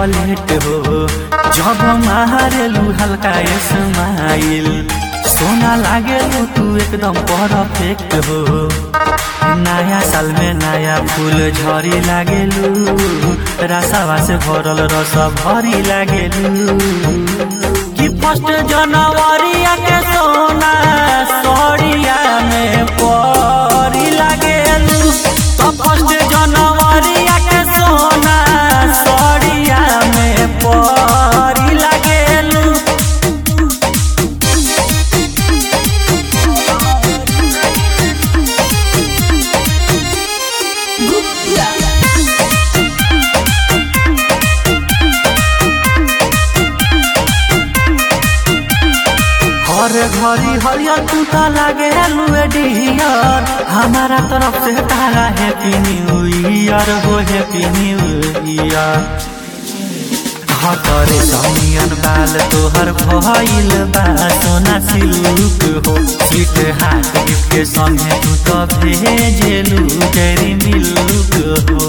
chocolate हो जब मारेलू हल्का स्माइल सोना लागेलू तू एकदम परफेक्ट हो नया साल में नया फूल झरी लागेलू रसावा से भरल रस भरी लागेलू कि फर्स्ट जनवरी के सोना सड़िया में परी लागेलू तो फर्स्ट जनवरी के सोना सड़िया में परी लागेलू हर घड़ी हरियर तू तो लागे लुए डियर हमारा तरफ से तारा हैप्पी न्यू ईयर हो हैप्पी न्यू ईयर हतरे समियन बाल तोहर भइल बा सोना सिल्क हो स्वीट हार्ट गिफ्ट के संगे तू तो भेजेलू डेरी मिल्क हो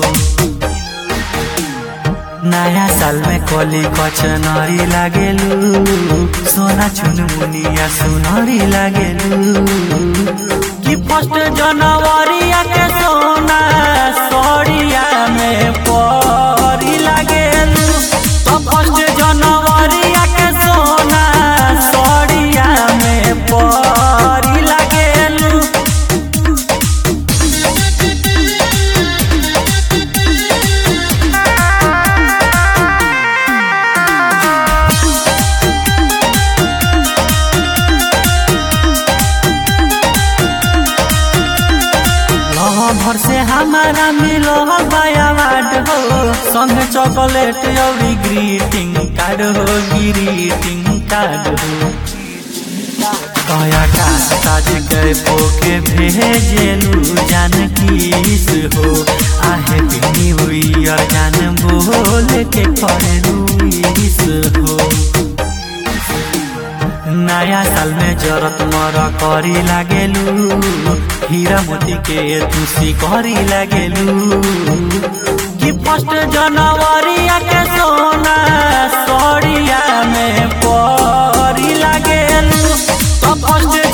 नया साल में कली कचनरी लागेलू सोना चुनमुनिया सुनरी लागेलू कि फर्स्ट जनवरी के सोना सड़िया में परी लागेलू तो फर्स्ट जनवरी के सोना सड़िया में परी लागेलू भर से हमारा मिलो अवार्ड हो संग चॉकलेट और ग्रीटिंग कार्ड हो ग्रीटिंग कार्ड हो कया का ताज के पोके भेजेलू जान किस हो आहे पिनी हुई और जान बोल के करेलू इस हो नया साल में जरत मर करी लागेलू हीरा मोती के तुसी करी लागेलू कि फर्स्ट जनवरी के सोना सड़िया में परी लागेलू तो फर्स्ट